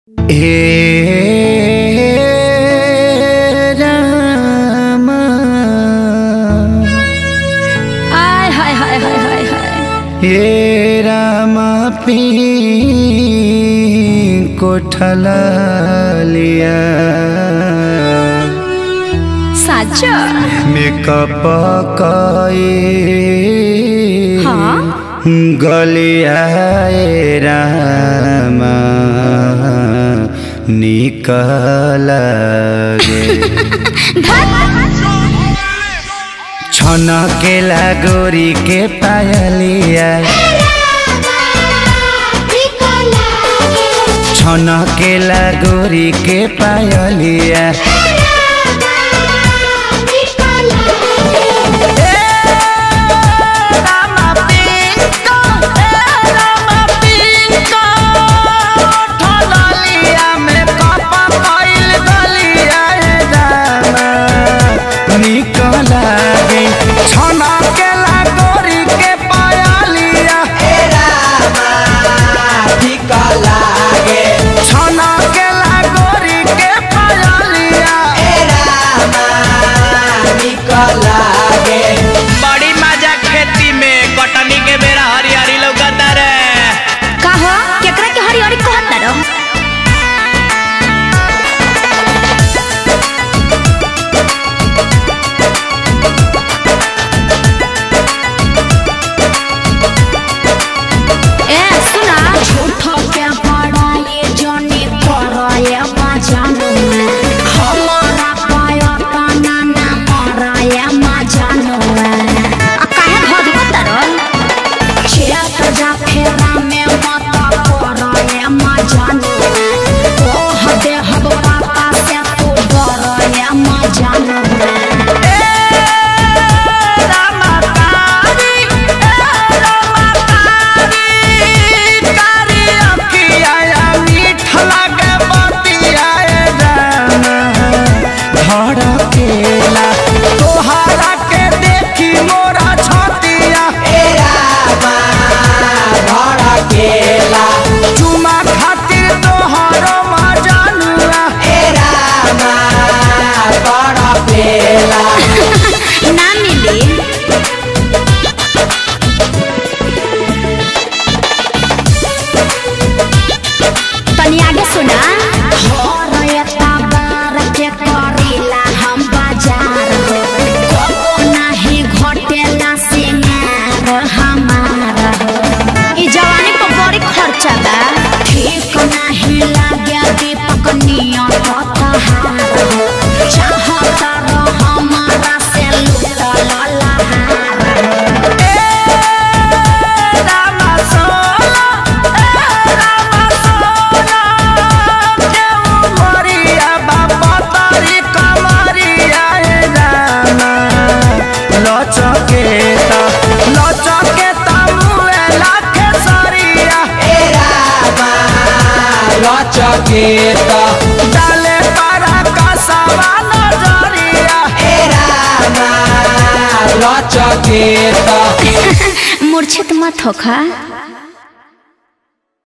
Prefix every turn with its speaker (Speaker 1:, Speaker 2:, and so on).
Speaker 1: हे राम
Speaker 2: आय हाय हाय हाय हाय हाय
Speaker 1: हे राम पी कोठला लिया
Speaker 2: साचा
Speaker 1: मेकअप कई
Speaker 2: हाँ?
Speaker 1: गलिया ए राम निकल गे छन केला गोरी के पायलिया छन केला गोरी के पायलिया
Speaker 3: बड़ी मजा खेती में कटनी के बेरा हरियारी लौकता रे
Speaker 2: का हो केकरा के हरी हरी कहत ना रहो ए सुना झूठो के बड़ा ये जनी करो ये मजानो में हमारा पायो तना ना मरा ये मजानो में आ काहे भद तरल चेत जा फेरा में मत करो ये मजानो में ओह दे हब पापा से तू डरो ये मजानो में
Speaker 1: धड़केला तोहरा के देखी मोरा छतिया चुमा खातिर तोहरो मजानुआ
Speaker 2: ना मिली तनी आगे सुना के करेला हम बाजार हो कबो नाही घटेला सिंगार हमारा हो ई जवानी पर बड़ी खर्चा बा ठीक नाही लागे दीपक नियत तहार हो चाहत रह हमारा से लुटल लहार हो
Speaker 1: लचकेता लचकेता मुए लाखे सरिया
Speaker 3: चकेता
Speaker 1: डाले पारा का सवा नजरिया
Speaker 3: चकेता
Speaker 2: मूर्छित मत होखा